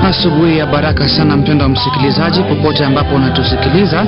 Asubuhi ya baraka sana mpendwa msikilizaji, popote ambapo unatusikiliza,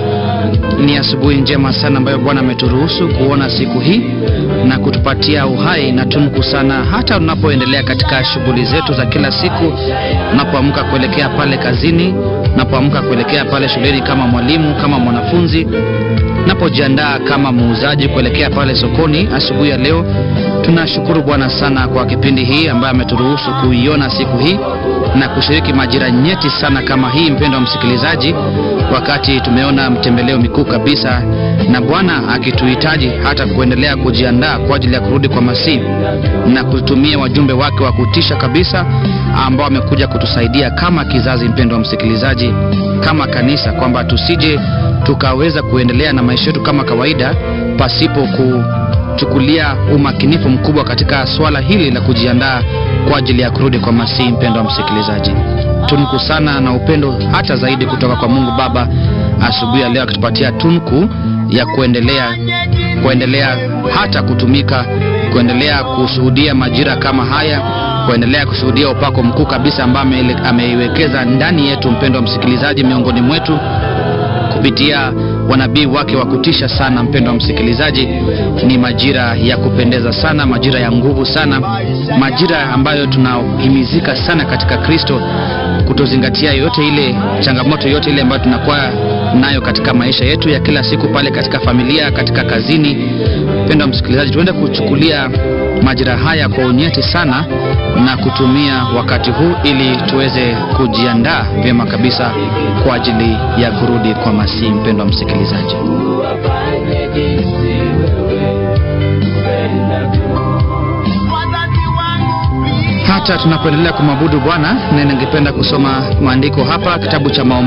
ni asubuhi njema sana ambayo Bwana ameturuhusu kuona siku hii na kutupatia uhai na tunku sana, hata unapoendelea katika shughuli zetu za kila siku, unapoamka kuelekea pale kazini, unapoamka kuelekea pale shuleni kama mwalimu, kama mwanafunzi, unapojiandaa kama muuzaji kuelekea pale sokoni. Asubuhi ya leo tunashukuru Bwana sana kwa kipindi hii ambayo ameturuhusu kuiona siku hii na kushiriki majira nyeti sana kama hii, mpendwa msikilizaji, wakati tumeona mtembeleo mikuu kabisa na Bwana akituhitaji hata kuendelea kujiandaa kwa ajili ya kurudi kwa Masihi na kutumia wajumbe wake wa kutisha kabisa ambao wamekuja kutusaidia kama kizazi, mpendwa msikilizaji, kama kanisa, kwamba tusije tukaweza kuendelea na maisha yetu kama kawaida pasipo ku chukulia umakinifu mkubwa katika swala hili la kujiandaa kwa ajili ya kurudi kwa Masihi. Mpendwa msikilizaji, tunku sana na upendo hata zaidi kutoka kwa Mungu Baba asubuhi ya leo akitupatia tunku ya kuendelea kuendelea hata kutumika kuendelea kushuhudia majira kama haya, kuendelea kushuhudia upako mkuu kabisa ambao ameiwekeza ndani yetu, mpendwa msikilizaji, miongoni mwetu kupitia wanabii wake wa kutisha sana. Mpendwa msikilizaji, ni majira ya kupendeza sana, majira ya nguvu sana, majira ambayo tunahimizika sana katika Kristo kutozingatia yote ile changamoto yote ile ambayo tunakuwa nayo katika maisha yetu ya kila siku, pale katika familia, katika kazini. Mpendwa msikilizaji, tuende kuchukulia majira haya kwa unyeti sana na kutumia wakati huu ili tuweze kujiandaa vyema kabisa kwa ajili ya kurudi kwa Masihi. Mpendwa msikilizaji, hata tunapoendelea kumwabudu Bwana, na ningependa kusoma maandiko hapa, kitabu cha maombi